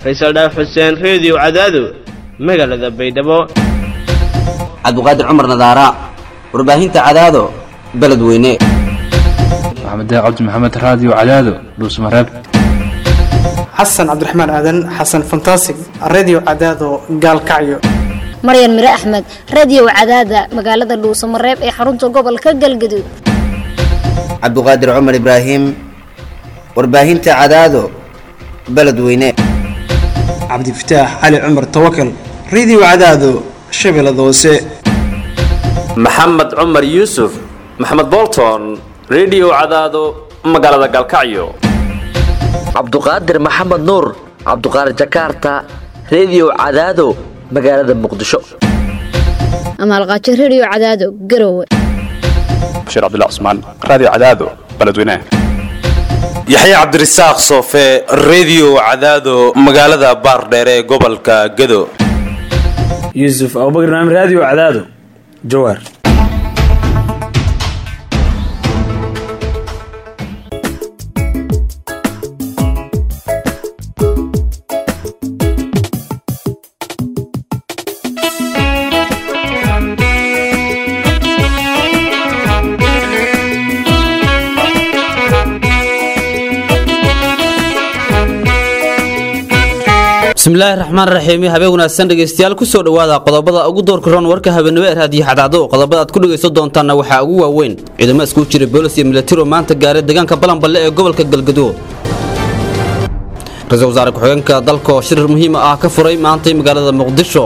faysal dhaaf xuseen reediyo cadaado magaalada baydhabo cabdiqaadir cumar nadaara warbaahinta cadaado beledweyne maxamed cabdi maxamed raadiyo cadaado dhuusmareeb xasan cabdiraxmaan aadan xasan fantasig redio cadaado gaalkacyo maryan mire axmed radiyow cadaada magaalada dhuusamareeb ee xarunta gobolka galgaduud cabdiqaadir cumar ibraahim warbaahinta cadaado beledweyne cabdifataax cali cumar tawakal redio cadaado shabeellada hoose maxamed cumar yuusuf maxamed bolton redio cadaado magaalada galkacyo cabduqaadir maxamed nuur cabduqaadir jakarta redio cadaado magaalada muqdisho amaalqaajo rediyo cadaado garowe bashiir cabdilla cusmaan raadiyo cadaado beledweynaha yaxya cabdirasaaq soofe redio cadaado magaalada baardheere ee gobolka gado yuusuf abubakr naam raadiyo cadaado jawaar bismillaahi raxmaan raxiim habeen wanaagsan dhegeystayaal kusoo dhowaada qodobada ugu doorka roon warka habeenimo ee raadiyo xadaado qodobada aad ku dhegaysan doontaanna waxaa ugu waaweyn ciidamo iskugu jira boolis iyo milatiro maanta gaaray deegaanka balanballe ee gobolka galgaduud ra-iisul wasaare ku-xigeenka dalka oo shirir muhiima ah ka furay maantay magaalada muqdisho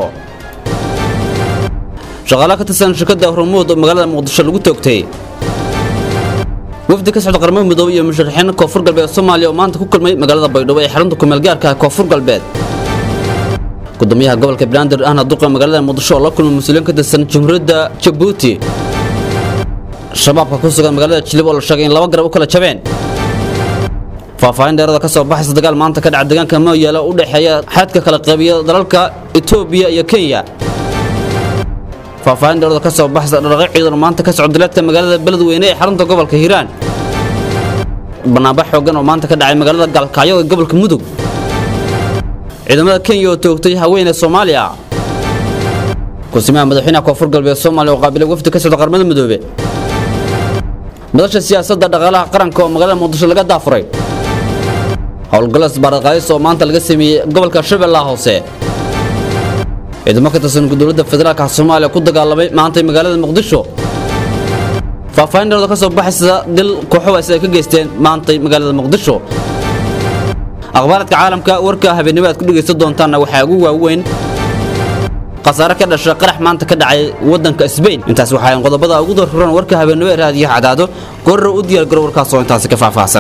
shaqaale ka tirsan shirkadda hormuud oo magaalada muqdisho lagu toogtay wafdi ka socda qaramada midoobe iyo musharaxiin koonfur galbeed soomaaliya oo maanta ku kulmay magaalada baydhabo ee xarunta kumeelgaarka koonfur galbeed gudoomiyaha gobolka banaadir ahna duqa magaalada muqdisho oo la kulmay mas-uuliyiin ka tirsan jamhuuriyadda jabuuti shabaabka ku sugan magaalada jilib oo la sheegay in laba garab u kala jabeen faahfaahin dheerada ka soo baxaysa dagaal maanta ka dhaca deegaanka mooyaala u dhexeeya xadka kala qaybiya dalalka etoobiya iyo kenya faahfaahin dheerada ka soo baxaysa dhaqaaqyo ciidan maanta ka socda dileedka magaalada beledweyne ee xarunta gobolka hiiraan banaanbax xoogan oo maanta ka dhacay magaalada gaalkacyo ee gobolka mudug ciidamada kenya oo toogtay haweeney soomaaliya kusimaha madaxweynaha koonfur galbeed soomaaliya oo qaabilay wafdi ka socda qaramada midoobe madasha siyaasadda dhaqaalaha qaranka oo magaalada muqdisho laga daafuray howlgallo isbaaraqaadis oo maanta laga sameeyey gobolka shabeellaha hoose ciidamo ka tirsan dowladda federaalka soomaaliya ku dagaalamay maantay magaalada muqdisho faahfaahin dheerada ka soo baxaysa dil kooxowaas ay ka geysteen maantay magaalada muqdisho akhbaaradka caalamka warka habeenimo aad ku dhegaysan doontaanna waxaa ugu waaweyn khasaare ka dhasha qarax maanta ka dhacay waddanka sbain intaas waxaa qodobada ugu doorfuran warka habeenimo ee raadiyo cadaado goorra u diyaargaro warkaas oo intaasi ka faahfaahsan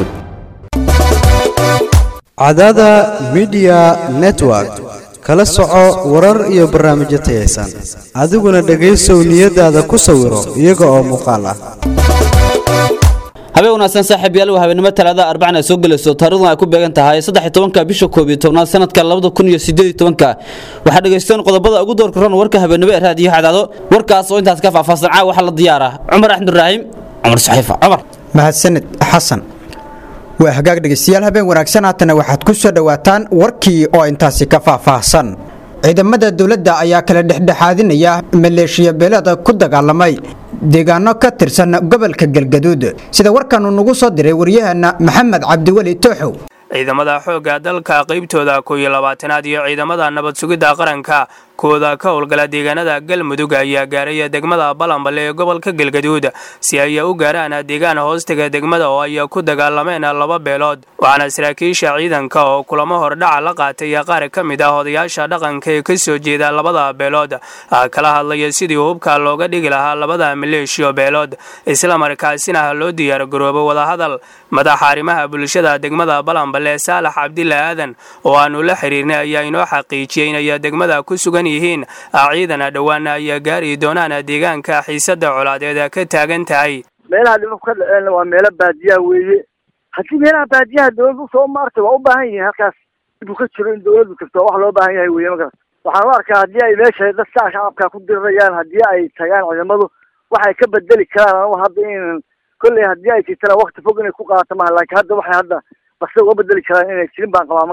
cadaada midiya network kala soco warar iyo barnaamijyo tayaysan adiguna dhegaysow niyadaada ku sawiro iyaga oo muuqaal ah habeen wanaagsan saaxiib yaal waa habeenimo talaada arbacana soo gelayso taarikhdan ay ku beegan tahay saddex tobanka bisha koob iyo tobnaad sanadka labada kun iyo sideed iyo tobanka waxaa dhegaysteen qodobada ugu doorka ron warka habeenimo ee raadiyo cadaado warkaas oo intaas ka faahfaahsan caawa waxaa la diyaara cumar axmed ibraahim cumar saxiifa cumar mahadsanid xasan waa hagaag dhegaystayaal habeen wanaagsan haatana waxaad ku soo dhowaataan warkii oo intaasi ka faahfaahsan ciidamada dowladda ayaa kala dhexdhexaadinaya maleeshiya beelada ku dagaalamay deegaano ka tirsan gobolka galgaduud sida warkaanu nagu soo diray waryaheena maxamed cabdiweli tooxow ciidamada xoogga dalka qaybtooda koow iyo labaatanaad iyo ciidamada nabad sugidda qaranka kooda ka howlgala deegaanada galmudug ayaa gaaraya degmada balanballe ee gobolka galgaduud si ay u gaaraan deegaan hoostaga degmada oo ay ku dagaalameen laba beelood waxaana saraakiisha ciidanka oo kulamo hordhaca la qaatay qaar ka mid ah odayaasha dhaqanka ee ka soo jeeda labada beelood kala hadlaya sidii hubka looga dhigi lahaa labada maleeshiyo beelood islamarkaasina loo diyaargaroobo wadahadal madaxa arrimaha bulshada degmada balanballe saalax cabdila aadan oo aanu la xiriirnay ayaa inoo xaqiijiyey inay degmada ku sugan yihiin ciidana dhowaana ayaa gaari doonaan deegaanka xiisada colaadeed ka taagan tahay meelaha dhibab ka dhaceen waa meelo baadiyaha weeye haddii meelaha baadiyaha dowladdu soo maartay waa u baahan yihiin halkaas dib u ka jiro in dowladdu jirto wax loo baahan yahay weye markaas waxaan u arkaa haddii ay meesha dadka shacabka ku dirirayaan haddii ay tagaan ciidamadu waxay ka bedeli karaan anigu hadda in kolley haddii ay jirtana wakti fog inay ku qaadato maha laakiin hadda waxay hadda bakse uga bedeli karaan inay jirin baan qabaa ma garat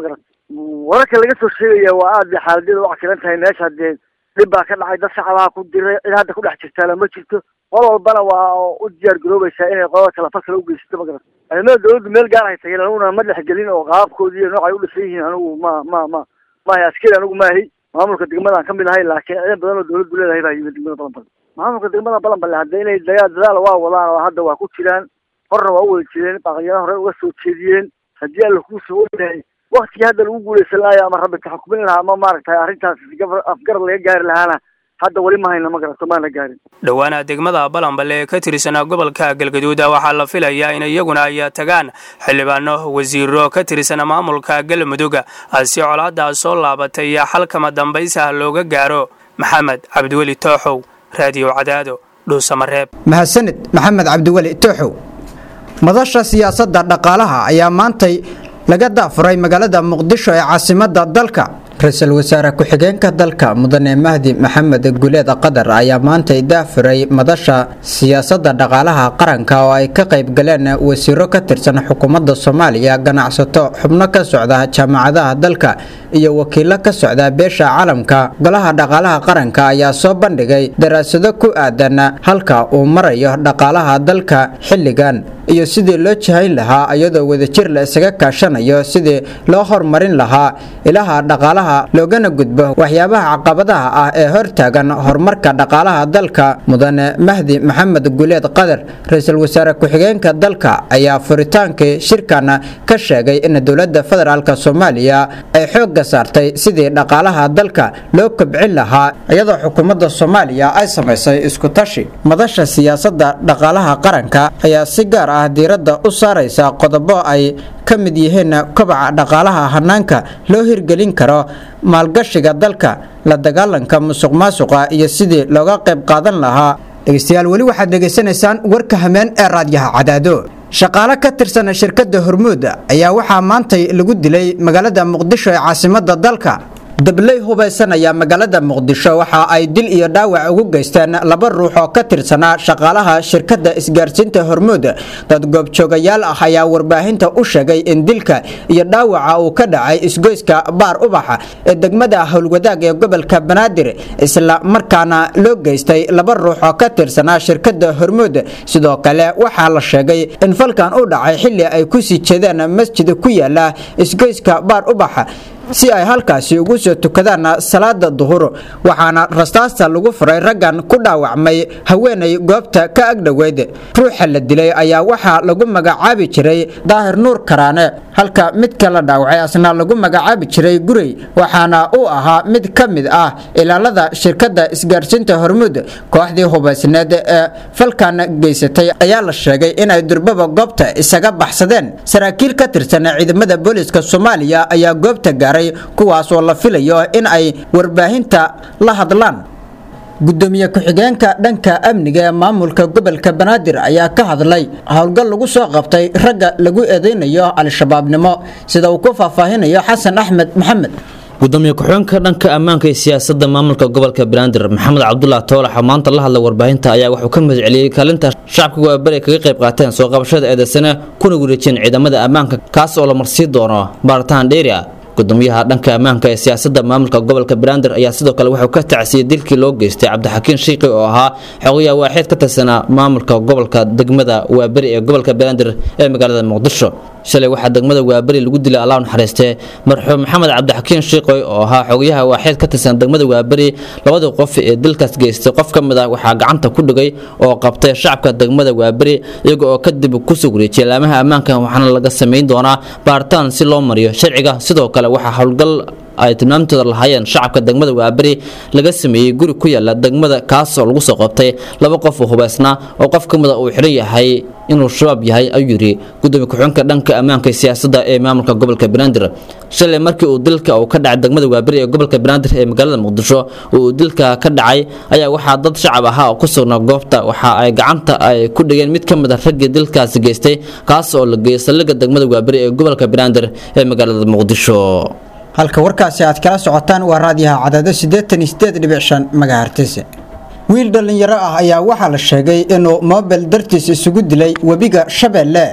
wararka laga soo sheegaya waa aad bay xaaladada u cakiran tahay meesha dee dhib baa ka dhacay dad shacabaha ku diray cid hadda ku dhex jirtaana ma jirto qol walbana waa u diyaar garoobaysaa inay qolada kale fal kale u geysato ma garata ciidamada dawladdu meel gaar ay tageen aniguna ma dhexgelin oo qaabkoodii iyo noocay u dhisan yihiin anigu ma ma ma maahay askari anigu maahay maamulka degmadaan kamid ahay laakiin ciidan badan oo dawladdu leedahay baa yimid degmada balanbale maamulka degmada balanbale hadda inay dagaa dadaal waa wadaan oo hadda waa ku jiraan horna waa u wada jireen baaqyana hore uga soo jeediyeen haddii alla kuu soo ogahay waktigii hadda lagu guuleysan lahayo ama rabbi taxkumin lahaa ama maaragtay arrintaas afgarad laga gaari lahaana hadda weli ma hayna ma garato maana gaarin dhowaana degmada balanbale ee ka tirsanaa gobolka galgaduud waxaa la filayaa in iyaguna ay tagaan xildhibaano wasiiro ka tirsana maamulka galmudug si colaadaas soo laabatay xalkama dambaysa looga gaaro maxamed cabdiweli tooxow raadiyo cadaado dhuusamareeb mahadsanid maxamed cabdiweli tooxow madasha siyaasadda dhaqaalaha ayaa maantay laga daafuray magaalada muqdisho ee caasimadda dalka ra-iisul wasaare ku-xigeenka dalka mudane mahdi maxamed guleed qadar ayaa maantay daafuray madasha siyaasadda dhaqaalaha qaranka oo ay ka qayb galeen wasiiro ka tirsan xukuumadda soomaaliya ganacsato xubno ka socda jaamacadaha dalka iyo wakiilo ka socda beesha caalamka golaha dhaqaalaha qaranka ayaa soo bandhigay daraasado ku aadan halka uu marayo dhaqaalaha dalka xilligan iyo sidii loo jahayn lahaa iyadoo wadajir la isaga kaashanayo sidii loo horumarin lahaa ilaha dhaqaalaha loogana gudbo waxyaabaha caqabadaha ah ee hortaagan horumarka dhaqaalaha dalka mudane mahdi maxamed guleed qadar ra-iisul wasaare ku-xigeenka dalka ayaa furitaankii shirkan ka sheegay in dowladda federaalk soomaaliya ay xoogga saartay sidii dhaqaalaha dalka loo kobcin lahaa iyadoo xukuumadda soomaaliya ay samaysay iskutashi madasha siyaasadda dhaqaalaha qaranka ayaa si gaar ah diiradda u saaraysa qodobo ay ka mid yihiin kobaca dhaqaalaha hanaanka loo hirgelin karo maalgashiga dalka la dagaalanka musuq maasuqa iyo sidii looga qayb qaadan lahaa dhegeystayaal weli waxaad dhegaysanaysaan warka hameen ee raadyaha cadaado shaqaale ka tirsan shirkadda hormuud ayaa waxaa maantay lagu dilay magaalada muqdisho ee caasimadda dalka dabley hubaysan ayaa magaalada muqdisho waxa ay dil iyo dhaawac ugu geysteen laba ruux oo ka tirsanaa shaqaalaha shirkadda isgaarsiinta hormuud dad goobjoogayaal ah ayaa warbaahinta u sheegay in dilka iyo dhaawaca uu ka dhacay isgoyska baar ubaxa ee degmada howlwadaag ee gobolka banaadir isla markaana loo geystay laba ruux oo ka tirsanaa shirkadda hormuud sidoo kale waxaa la sheegay in falkan u dhacay xilli ay kusii jeedeen masjid ku yaala isgoyska baar ubaxa si ay halkaasi ugu soo tukadaan salaada duhur waxaana rastaasta lagu furay raggan ku dhaawacmay haweenay goobta ka agdhoweyd ruuxa la dilay ayaa waxaa lagu magacaabi jiray daahir nuur karaane halka midka la dhaawacay asna lagu magacaabi jiray gurey waxaana uu ahaa mid ka mid ah ilaalada shirkadda isgaarsiinta hormuud kooxdii hubaysneed ee falkan geysatay ayaa la sheegay inay durbaba goobta isaga baxsadeen saraakiil ka tirsan ciidamada booliska soomaaliya ayaa goobta gaaray kuwaas oo la filayo in ay warbaahinta la hadlaan gudoomiye ku-xigeenka dhanka amniga ee maamulka gobolka banaadir ayaa ka hadlay howlgal lagu soo qabtay ragga lagu eedeynayo al-shabaabnimo sida uu ku faahfaahinayo xasan axmed maxamed gudoomiye ku-xigeenka dhanka ammaanka iyo siyaasadda maamulka gobolka banaadir maxamed cabdullah toolax oo maanta la hadlay warbaahinta ayaa wuxuu ka mahad celiyey kaalinta shacabka waabari kaga qayb qaateen soo qabashada eedeysane kuna wareejiyeen ciidamada ammaanka kaas oo la marsii doono baaritaan dheeri ah gudoomiyaha dhanka ammaanka ee siyaasadda maamulka gobolka banaadir ayaa sidoo kale wuxuu ka tacsiyey dilkii loo geystay cabdixakiin shiiqi oo ahaa xogayaa waaxeed ka tirsanaa maamulka gobolka degmada waaberi ee gobolka banaadir ee magaalada muqdisho shalay waxaa degmada waaberi lagu dilay allah naxariistee marxuum maxamed cabdixakiin shiiqoy oo ahaa xogayaha waaxeed ka tirsan degmada waaberi labadii qof ee dilkaas geystay qof ka mid ah waxaa gacanta ku dhigay oo qabtay shacabka degmada waaberi iyaga oo kadib kusoo wareejiyay laamaha ammaanka waxaana laga samayn doonaa baaritaan si loo mariyo sharciga sidoo kale waxaa howlgal ay tilmaamtooda lahaayeen shacabka degmada waaberi laga sameeyey guri ku yaala degmada kaas oo lagu soo qabtay laba qof oo hubaysnaa oo qof ka mida uu xidhan yahay inuu shabaab yahay ayuu yidhi gudoomiye ku-xigeenka dhanka ammaanka iyo siyaasadda ee maamulka gobolka banaadir shalay markii uu dilka uu ka dhacay degmada waaberi ee gobolka banaadir ee magaalada muqdisho oo uu dilka ka dhacay ayaa waxaa dad shacab ahaa oo ku sugnaa goobta waxa ay gacanta ay ku dhigeen mid ka mid a raggii dilkaasi geystay kaas oo la geeyey saldhigga degmada waaberi ee gobolka banaadir ee magaalada muqdisho halka warkaasi aad kala socotaan waa raadiyaha cadaado siddeetan iyo siddeed dhibic shan magahertis wiil dhallinyaro ah ayaa waxaa la sheegay inuu moobel dartiis isugu dilay webiga shabeelle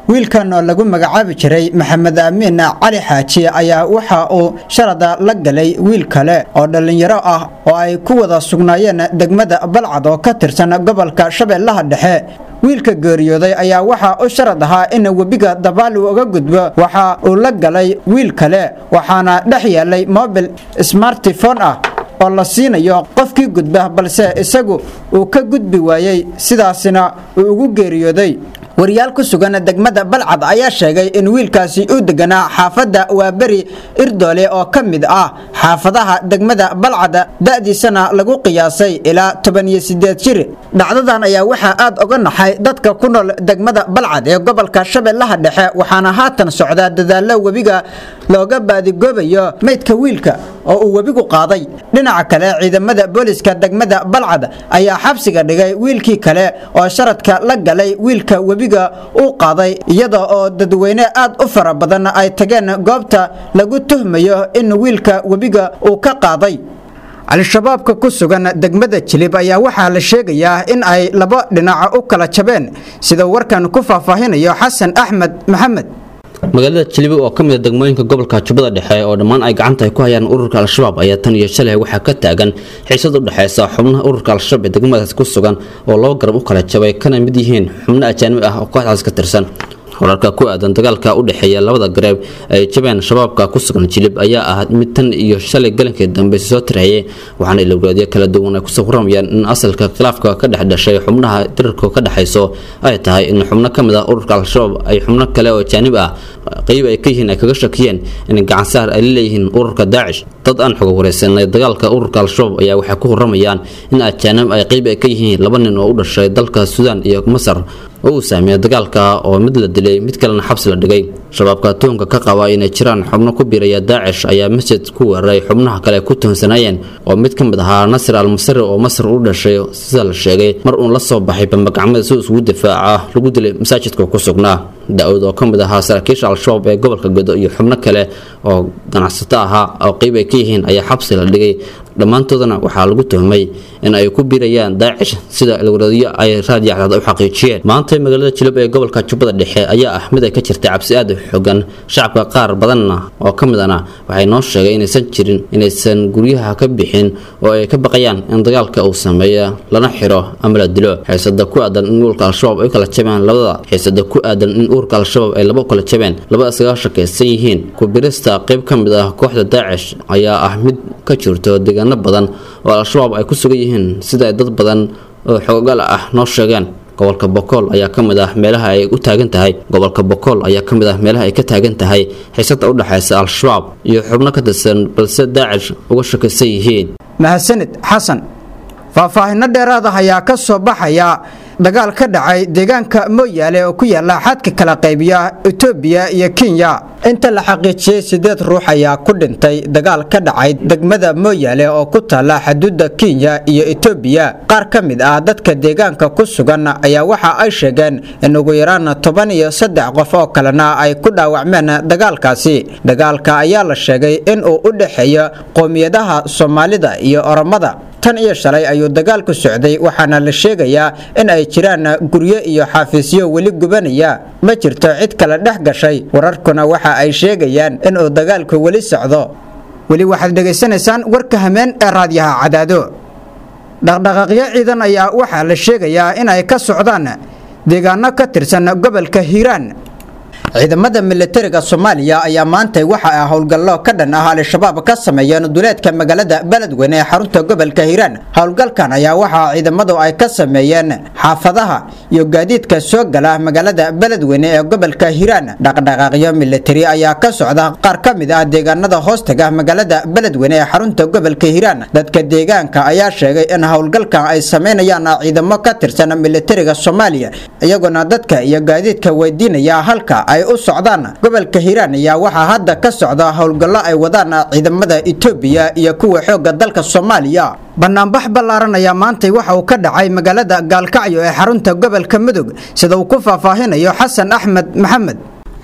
wiilkan oo lagu magacaabi jiray maxamed amiin cali xaaji ayaa waxa uu sharada la galay wiil kale oo dhallinyaro ah oo ay ku wada sugnaayeen degmada balcad oo ka tirsan gobolka shabeellaha dhexe wiilka geeriyooday ayaa waxaa u sharad ahaa in webiga dabaal uu uga gudbo waxa uu la galay wiil kale waxaana dhex yeelay mobil smartifone ah oo la siinayo qofkii gudba balse isagu uu ka gudbi waayey sidaasina uu ugu geeriyooday wariyaal ku sugan degmada balcad ayaa sheegay in wiilkaasi uu deganaa xaafadda waaberi irdoole oo ka mid ah xaafadaha degmada balcad da'diisana lagu qiyaasay ilaa toban iyo sideed jir dhacdadan ayaa waxaa aad uga naxay dadka ku nool degmada balcad ee gobolka shabeellaha dhexe waxaana haatan socdaa dadaallo webiga looga baadigoobayo meydka wiilka oo uu webigu qaaday dhinaca kale ciidamada booliska degmada balcad ayaa xabsiga dhigay wiilkii kale oo sharadka la galay wiilka webiga uu qaaday iyada oo dadweyne aad u fara badan ay tageen goobta lagu tuhmayo in wiilka webiga uu ka qaaday al-shabaabka ku sugan degmada jilib ayaa waxaa la sheegayaa in ay laba dhinaca u kala jabeen sida warkan ku faahfaahinayo xasan axmed maxamed magaalada jilibi oo ka mid a degmooyinka gobolka jubbada dhexe oo dhammaan ay gacanta ay ku hayaan ururka al-shabaab ayaa tan iyo shalay waxaa ka taagan xiisad u dhexaysa xubnaha ururka al-shabaab ee degmadaas ku sugan oo laba garab u kala jabay kana mid yihiin xubno ajaanib ah oo kooxdaas ka tirsan wararka ku aadan dagaalka u dhexeeya labada gareeb ay jabeen shabaabka ku sugan jilib ayaa ah mid tan iyo shalay galankii dambe soo tirayay waxaana ilowraadyo kala duwan ay kusoo waramayaan in asalka khilaafka ka dhex dhashay xubnaha dirarka ka dhexayso ay tahay in xubno ka mid ah ururka al-shabaab ay xubno kale oo jaanib ah qeyb ay ka yihiin ay kaga shakiyeen in gacansaar ay la leeyihiin ururka daacish dad aan xoga wareysanay dagaalka ururka al-shabaab ayaa waxay ku waramayaan in ajaanib ay qeyb ay ka yihiin laba nin oo u dhashay dalka suudaan iyo masar oo uu saameeyay dagaalka oo mid la dilay mid kalena xabsi la dhigay shabaabka tuhunka ka qaba inay jiraan xubno ku biiraya daacish ayaa masjid ku weeraray xubnaha kale ku tuhunsanayeen oo mid ka mid ahaa nasir al-masri oo masar u dhashay sida la sheegay mar uun la soo baxay bambagacmada si isugu difaaca lagu dilay masaajidka ku sugnaa da-ood oo ka mid ahaa saraakiisha al-shabaab ee gobolka godo iyo xubno kale oo ganacsato ahaa oo qeyb ay ka yihiin ayaa xabsi la dhigay dhammaantoodana waxaa lagu tuhmay in ay ku biirayaan daacish sida ilwaradyo ay raadiyacdaad u xaqiijiyeen maanta magaalada jilib ee gobolka jubbada dhexe ayaa ah mid ay ka jirtay cabsi aad u xogan shacabka qaar badanna oo ka midana waxay noo sheegay inaysan jirin inaysan guryaha ka bixin oo ay ka baqayaan in dagaalka uu sameeyo lana xiro ama la dilo xiisada ku aadan in ururka al-shabaab ay kala jabeen labada xiisada ku aadan in ururka al-shabaab ay laba kala jabeen laba isaga shakaysan yihiin kubirista qayb ka mid ah kooxda daacish ayaa ah mid ka jirto deegaano badan oo al-shabaab ay ku sugan yihiin sida ay dad badan oo xoogaal ah noo sheegeen gobolka bokool ayaa ka mid ah meelaha ay u taagan tahay gobolka bokool ayaa ka mid ah meelaha ay ka taagan tahay xiisada u dhexaysa al-shabaab iyo xubno ka tirsan balse daacish uga shakaysan yihiin mahadsanid xasan faahfaahinno dheeraada ayaa ka soo baxaya dagaal ka dhacay deegaanka mooyaale oo ku yaala xadka kala qaybiya etoobiya iyo kenya inta la xaqiijiyey sideed ruux ayaa ku dhintay dagaal ka dhacay degmada mooyaale oo ku taala xuduudda kenya iyo etoobiya qaar ka mid ah dadka deegaanka ku sugan ayaa waxa ay sheegeen in ugu yaraan toban iyo saddex qof oo kalena ay ku dhaawacmeen dagaalkaasi dagaalka ayaa la sheegay in uu u dhexeeyo qowmiyadaha soomaalida iyo oromada tan iyo shalay ayuu dagaalku socday waxaana la sheegayaa in ay jiraan guryo iyo xafiisyo weli gubanaya ma jirto cid kale dhex gashay wararkuna waxa ay sheegayaan inuu dagaalku weli socdo weli waxaad dhegaysanaysaan warka hameen ee raadyaha cadaado dhaqdhaqaaqyo ciidan ayaa waxaa la sheegayaa in ay ka socdaan deegaano ka tirsan gobolka hiiraan ciidamada militariga soomaaliya ayaa maantay waxa ay howlgallo ka dhan ah al-shabaab ka sameeyeen duleedka magaalada beledweyne ee xarunta gobolka hiiraan howlgalkan ayaa waxaa ciidamadu ay ka sameeyeen xaafadaha iyo gaadiidka soo gala magaalada beledweyne ee gobolka hiiraan dhaqdhaqaaqyo militari ayaa ka socda qaar ka mid ah deegaanada hoostaga magaalada beledweyne ee xarunta gobolka hiiraan dadka deegaanka ayaa sheegay in howlgalkan ay sameynayaan ciidamo ka tirsan militariga soomaaliya iyagoona dadka iyo gaadiidka weydiinaya halka ay u socdaan gobolka hiiraan ayaa waxaa hadda ka socda howlgallo ay wadaan ciidamada etoobiya iyo kuwa xoogga dalka soomaaliya banaanbax ballaaran ayaa maantay waxa uu ka dhacay magaalada gaalkacyo ee xarunta gobolka mudug sida uu ku faahfaahinayo xasan axmed maxamed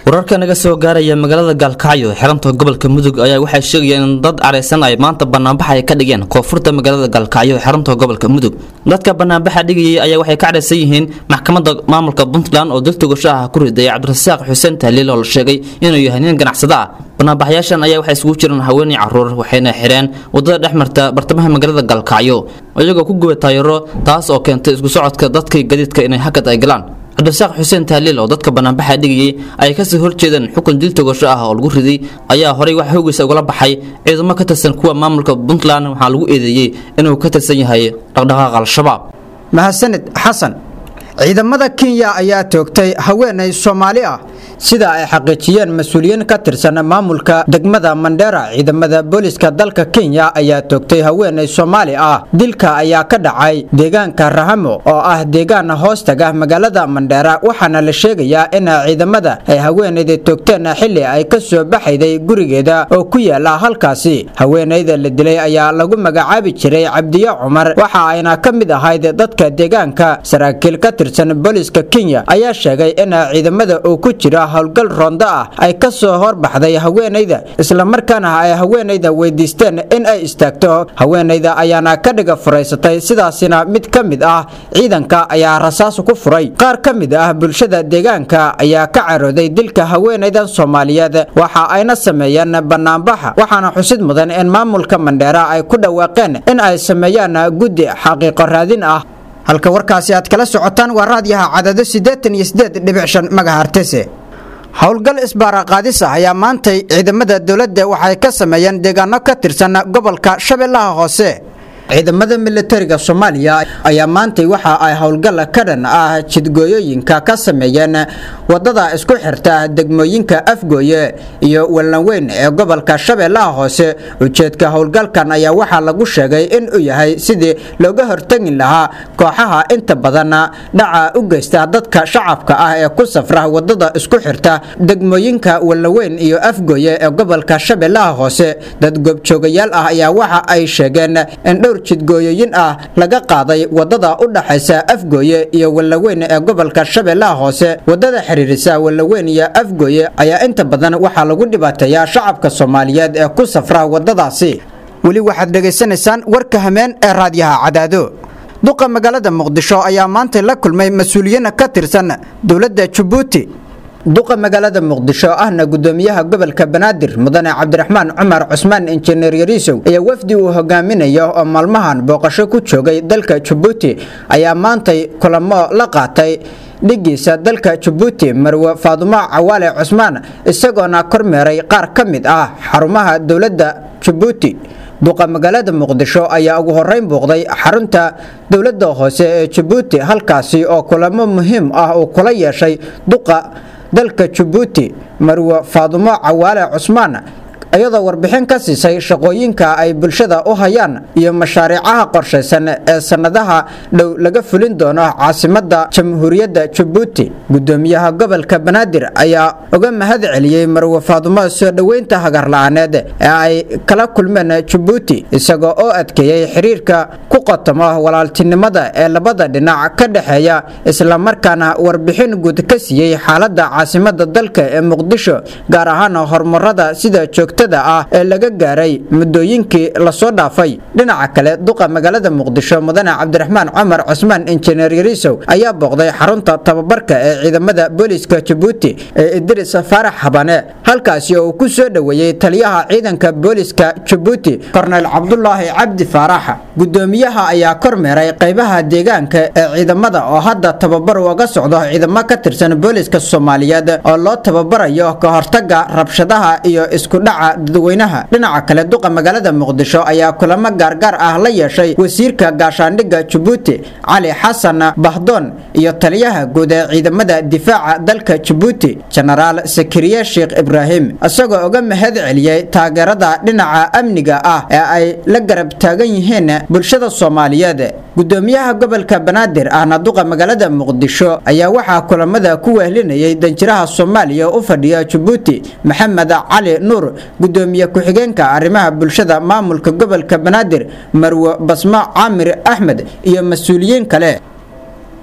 wararka naga soo gaaraya magaalada gaalkacyo xiranta gobolka mudug ayaa waxay sheegayeen in dad careysan ay maanta banaanbax ay ka dhigeen koonfurta magaalada gaalkacyo xiranta gobolka mudug dadka banaanbaxa dhigayay ayaa waxay ka careysan yihiin maxkamadda maamulka puntland oo dil togasho ah ku riday cabdirasaaq xuseen tahliil oo la sheegay inuu yahay nin ganacsado ah banaanbaxyaashan ayaa waxay isugu jiraan haweeney caruur waxayna xireen wadada dhex marta bartamaha magaalada gaalkacyo iyagoo ku guba taayaro taas oo keentay isku socodka dadkii gadiidka inay hakad ay galaan cabdirasaaq xuseen tahliil oo dadka banaanbaxa dhigayay ay kasii horjeedeen xukun dil togasho ah oo lagu riday ayaa horey wax hoogiisa ugala baxay ciidamo ka tirsan kuwa maamulka puntland waxaa lagu eedeeyey inuu ka tirsan yahay dhaqdhaqaaqa al-shabaab mahadsanid xasan ciidamada kenya ayaa toogtay haweenay soomaali ah sida ay xaqiijiyeen mas-uuliyiin ka tirsan maamulka degmada mandheera ciidamada booliska dalka kenya ayaa toogtay haweenay soomaali ah dilka ayaa ka dhacay deegaanka rahamo oo ah deegaan hoostaga magaalada mandheera waxaana la sheegayaa in ciidamada ay haweenayda toogteen xili ay ka soo baxayday gurigeeda oo ku yaala halkaasi haweenayda la dilay ayaa lagu magacaabi jiray cabdiye cumar waxa ayna ka mid ahayd dadka deegaanka saraakiil ka tirsan booliska kenya ayaa sheegay in ciidamada uu ku jira howlgal roondo ah ay ka soo horbaxday haweenayda islamarkaana ay haweenayda weydiisteen in ay istaagto haweenayda ayaana ka dhiga furaysatay sidaasina mid ka mid ah ciidanka ayaa rasaas ku furay qaar ka mid ah bulshada deegaanka ayaa ka carooday dilka haweenaydan soomaaliyeed waxa ayna sameeyeen banaanbaxa waxaana xusid mudan in maamulka mandheera ay ku dhawaaqeen in ay sameeyaan guddi xaqiiqo raadin ah halka warkaasi aad kala socotaan waa raadyaha cadado siddeetan iyo siddeed dhibic shan magahartese howlgal isbaaraqaadis ah ayaa maantay ciidamada dowladda waxay ka sameeyeen deegaano ka tirsan gobolka shabeellaha hoose ciidamada militariga soomaaliya ayaa maantay waxa ay howlgal ka dhan ah jidgooyooyinka ka sameeyeen wadada isku xirta degmooyinka afgooye iyo wallanweyn ee gobolka shabeellaha hoose ujeedka howlgalkan ayaa waxaa lagu sheegay in uu yahay sidii looga hortegi lahaa kooxaha inta badan dhaca u geysta dadka shacabka ah ee ku safra wadada isku xirta degmooyinka wallanweyn iyo afgooye ee gobolka shabeellaha hoose dad goobjoogayaal ah ayaa waxa ay sheegeen in dhowr jidgooyooyin ah laga qaaday wadada u dhaxaysa afgooye iyo wallaweyn ee gobolka shabeellaha hoose wadada xiriirisa wallaweyn iyo afgooye ayaa inta badan waxaa lagu dhibaateeyaa shacabka soomaaliyeed ee ku safra wadadaasi weli waxaad dhegaysanaysaan warka hameen ee raadyaha cadaado duqa magaalada muqdisho ayaa maantay la kulmay mas-uuliyiin ka tirsan dowladda jabuuti duqa magaalada muqdisho ahna gudoomiyaha gobolka banaadir mudane cabdiraxmaan cumar cusmaan injineer yariisow ayaa wafdi uu hogaaminayo oo maalmahan booqasho ku joogay dalka jabuuti ayaa maantay kulamo la qaatay dhigiisa dalka jabuuti marwe faadumo cawaale cusmaan isagoona kormeeray qaar ka mid ah xarumaha dowladda jabuuti duqa magaalada muqdisho ayaa ugu horeyn buuqday xarunta dowladda hoose ee jabuuti halkaasi oo kulamo muhiim ah uu kula yeeshay duqa dalka jabuuti marwe faadumo cawaale cusmaan iyadoo warbixin ka siisay shaqooyinka ay bulshada u hayaan iyo mashaariicaha qorshaysan ee sannadaha dhow laga fulin doono caasimada jamhuuriyadda jabuuti gudoomiyaha gobolka banaadir ayaa uga mahad celiyey marwe faadumo soo dhoweynta hagarla-aaneed ee ay kala kulmeen jabuuti isagoo oo adkeeyey xiriirka ku qotomo walaaltinimada ee labada dhinac ka dhexeeya islamarkaana warbixin guud ka siiyey xaalada caasimada dalka ee muqdisho gaar ahaan horumarada sida joogta ah ee laga gaaray muddooyinkii lasoo dhaafay dhinaca kale duqa magaalada muqdisho mudane cabdiraxmaan cumar cusmaan injineer yariisow ayaa booqday xarunta tababarka ee ciidamada booliiska jabuuti ee idris faarax habane halkaasi oo uu ku soo dhoweeyey taliyaha ciidanka booliiska jabuuti korneyl cabdulaahi cabdi faarax gudoomiyaha ayaa kormeeray qaybaha deegaanka ee ciidamada oo hadda tababar uga socdo ciidamo ka tirsan booliiska soomaaliyeed oo loo tababarayo ka hortaga rabshadaha iyo isku dhaca dadweynaha dhinaca kale duqa magaalada muqdisho ayaa kulamo gaargaar ah la yeeshay wasiirka gaashaandhigga jabuuti cali xasan bahdoon iyo taliyaha guud ee ciidamada difaaca dalka jabuuti jenaraal sakariye sheekh ibraahim isagoo uga mahad celiyey taageerada dhinaca amniga ah ee ay la garab taagan yihiin bulshada soomaaliyeed gudoomiyaha gobolka banaadir ahna duqa magaalada muqdisho ayaa waxaa kulamada ku wehlinayay danjiraha soomaaliya u fadhiya jabuuti maxamed cali nuur gudoomiye ku-xigeenka arrimaha bulshada maamulka gobolka banaadir marwe basmo caamir axmed iyo mas-uuliyiin kale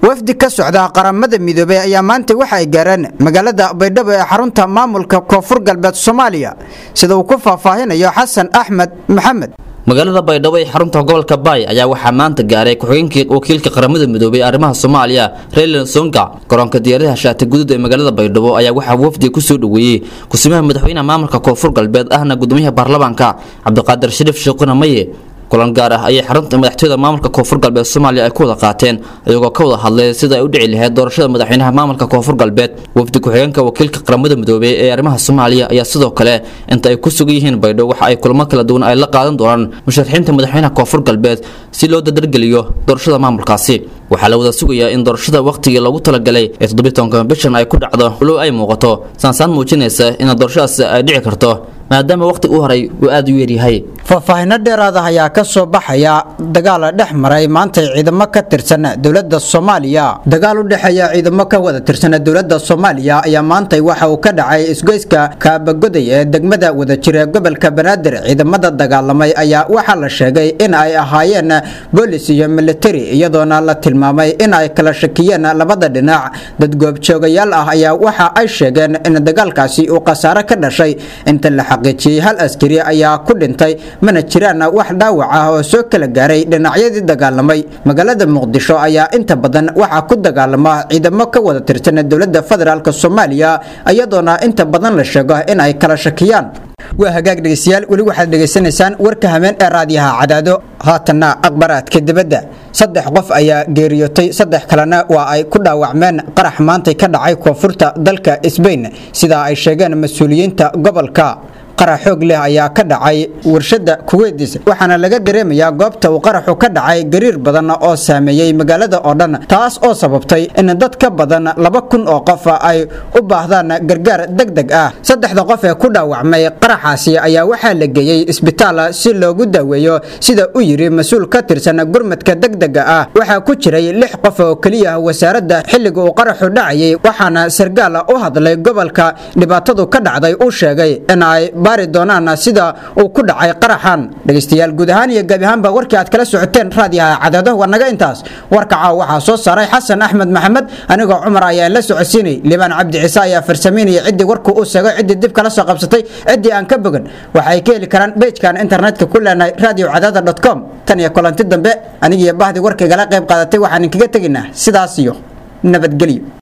wafdi ka socda qaramada midoobey ayaa maanta waxa ay gaareen magaalada baydhabo ee xarunta maamulka koonfur galbeed soomaaliya sida uu ku faahfaahinayo xasan axmed maxamed magaalada baydhabo ee xarunta gobolka baay ayaa waxaa maanta gaaray ku-xigeenkii wakiilka qaramada midoobay ee arrimaha soomaaliya raylan songa garoonka diyaaradaha shaati guduud ee magaalada baydhabo ayaa waxaa wafdiga kusoo dhoweeyey kusimaha madaxweynaha maamulka koonfur galbeed ahna gudoomiyaha baarlamaanka cabdiqaadir shariif sheekhuna maye kulan gaar ah ayay xarunta madaxtooyada maamulka koonfur galbeed soomaaliya ay ku wada qaateen iyagoo ka wada hadlay sida ay u dhici lahayd doorashada madaxweynaha maamulka koonfur galbeed wafdi ku-xigeenka wakiilka qaramada midoobey ee arrimaha soomaaliya ayaa sidoo kale inta ay ku sugan yihiin baydho waxa ay kulamo kala duwan ay la qaadan doonaan musharaxiinta madaxweynaha koonfur galbeed si loo dadargeliyo doorashada maamulkaasi waxaa la wada sugayaa in doorashada wakhtigii loogu talagalay ee toddobiitanka bishan ay ku dhacdo walow ay muuqato saansaan muujinaysa in doorashadaas ay dhici karto maadaama wakhti u horay uu aada u yaryahay faahfaahinno dheeraad ah ayaa ka soo baxaya dagaal dhex maray maantay ciidamo ka tirsan dowladda soomaaliya dagaal u dhexeeya ciidamo ka wada tirsan dowladda soomaaliya ayaa maantay waxa uu ka dhacay isgoyska kaabagoday ee degmada wadajir ee gobolka banaadir ciidamada dagaalamay ayaa waxaa la sheegay in ay ahaayeen boolis iyo militari iyadoona la tilmaamay in ay kala shakiyeen labada dhinac dad goobjoogayaal ah ayaa waxa ay sheegeen in dagaalkaasi uu khasaare ka dhashay inta la xaqiijiyey hal askari ayaa ku dhintay mana jiraan wax dhaawac ah oo soo kala gaaray dhinacyadii dagaalamay magaalada muqdisho ayaa inta badan waxaa ku dagaalama ciidamo ka wada tirsan dowladda federaalk soomaaliya iyadoona inta badan la sheego in ay kala shakiyaan waa hagaag dhegeystayaal weli waxaad dhegaysanaysaan warka hameen ee raadiyaha cadaado haatanna aqbaraadka dibadda saddex qof ayaa geeriyootay saddex kalena waa ay ku dhaawacmeen qarax maantay ka dhacay koonfurta dalka sbain sidaa ay sheegeen mas-uuliyiinta gobolka qarax xoog leh ayaa ka dhacay warshada kuweydiis waxaana laga dareemayaa goobta uu qaraxu ka dhacay gariir badan oo saameeyey magaalada oo dhan taas oo sababtay in dad ka badan laba kun oo qof ay u baahdaan gargaar deg deg ah saddexda qof ee ku dhaawacmay qaraxaasi ayaa waxaa la geeyey isbitaal si loogu daaweeyo sida u yiri mas-uul ka tirsan gurmadka degdega ah waxaa ku jiray lix qof oo keliya wasaaradda xilliga uu qaraxu dhacayay waxaana sargaal u hadlay gobolka dhibaatadu ka dhacday uu sheegay in ay baari doonaan sida uu ku dhacay qaraxan dhegeystayaal guud ahaan iyo gabi ahaanba warkii aad kala socoteen raadiyaha cadaado waa naga intaas warka caaw waxaa soo saaray xasan axmed maxamed anigoo cumar ayaa la socodsiinay libaan cabdi ciise ayaa farsamaynaya ciddii warku uu sheegay ciddii dib kala soo qabsatay ciddii aan ka bogan waxay ka heli karaan bejkan internetka ku leenahay radio cadaada com tan iyo kulanti dambe anigiyo bahdii warkaygala qayb qaadatay waxaan inkaga tegaynaa sidaas iyo nabadgelyo